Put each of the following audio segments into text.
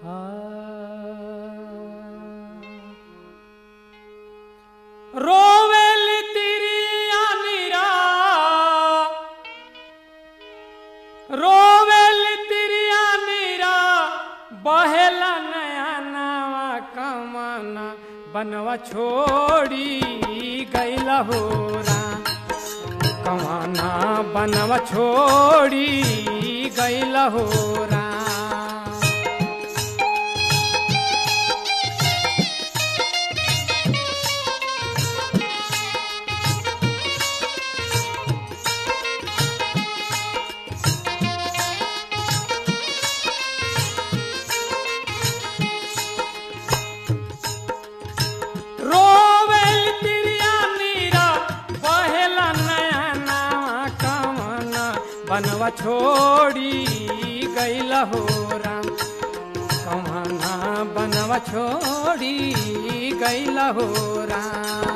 रोवेली तिरिया नीरा रोवेली तिरिया नीरा बहेला नया नवा कमाना बनवा छोड़ी गैला हो कमाना बनवा छोड़ी गैला हो रोवेल तिरिया नीरा बहेला नया नवा कमना बनवा छोड़ी गैला हो राम कमना बनवा छोड़ी गैला हो राम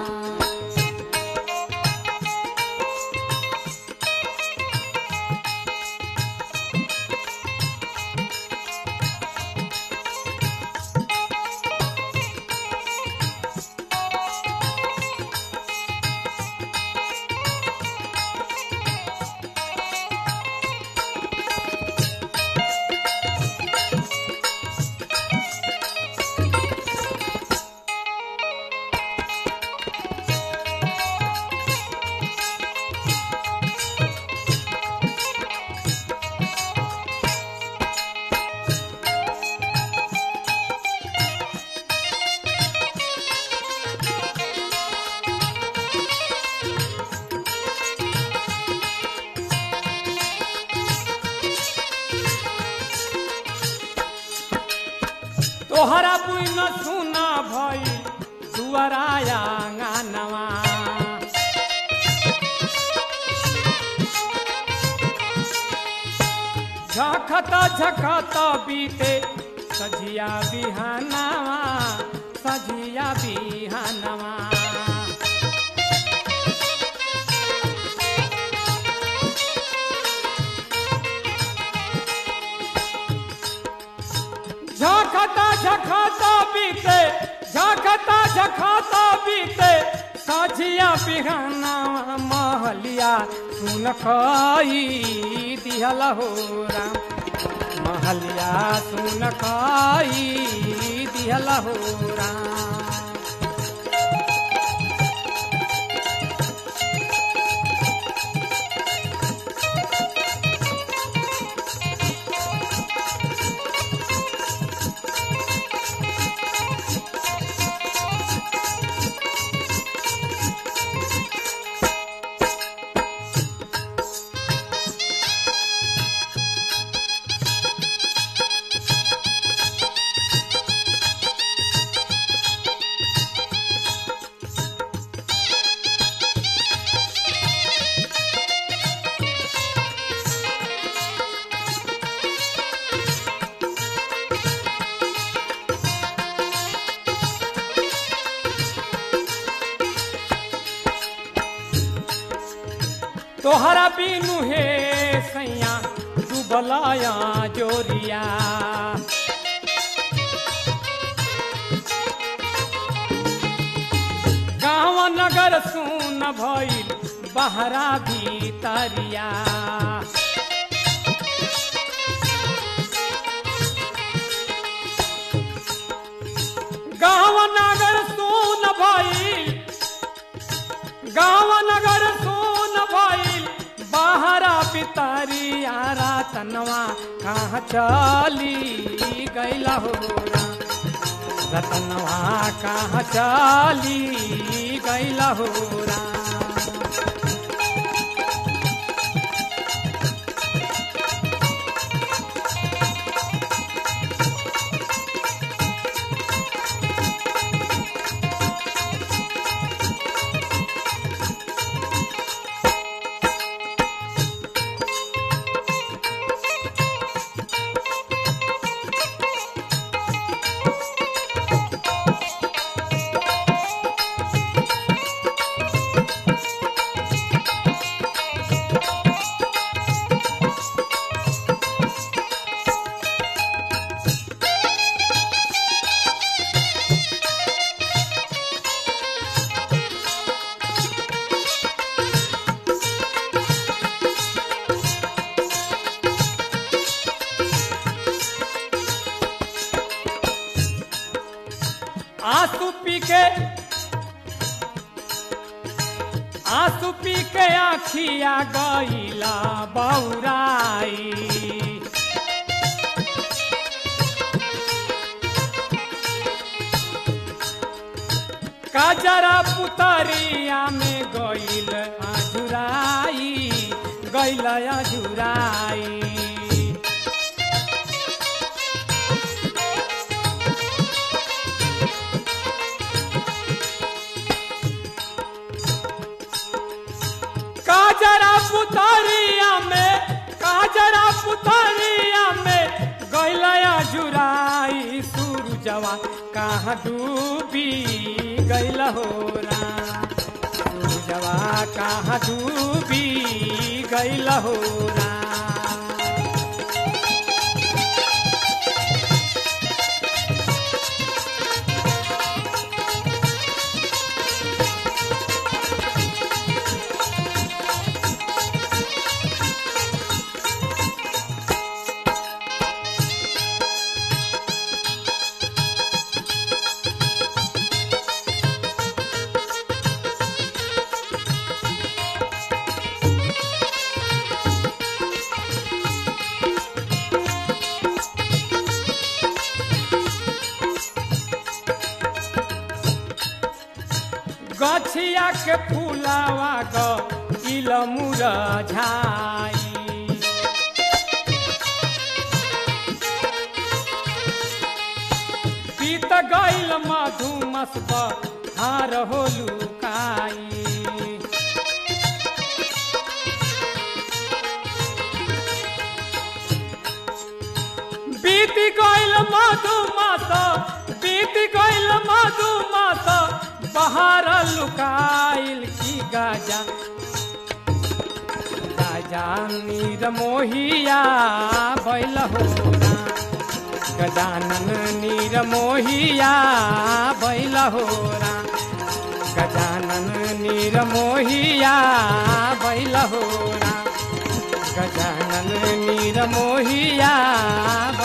तोहरा बुन सुना भई दुआराया गानवा झखत झखत बीते सजिया बिहानवा सजिया बिहानवा झखता झखता बीते झखता झखता बीते साझिया बिहाना महलिया सुन खई दिहल हो राम महलिया सुन खई दिहल हो राम तोहरा बिनु हे सैया डूबलाया जोरिया गाँव नगर सुन भइल बहरा भीतरिया गाँव नगर सुन भइल गाँव नगर सुन भइल बाहरा पितारिया रातनवा कहाँ चली गैला हो राम। रतनवा कहाँ चली गैला हो राम। के आंसू पी के आखिया गईला बौराई काजरा पुतरिया में गईल आजुराई गईल आजुराई काजरा पुतरिया में काजरा पुतरिया में गैलया जुराई सूरजवा कहाँ डूबी गैल हो सूरजवा कहाँ डूबी गैल हो गछिया के फूलावा ग इल मुरझाई पीत गईल मधुमस हार हो लुकाई बीती गईल मधुमस बीती गईल मधुमस बहार लुकाइल की गाजा गाजा नीर मोहिया बैल हो गजानन नीर मोहिया बैल हो गजानन नीर मोहिया बैल हो गजानन नीर मोहिया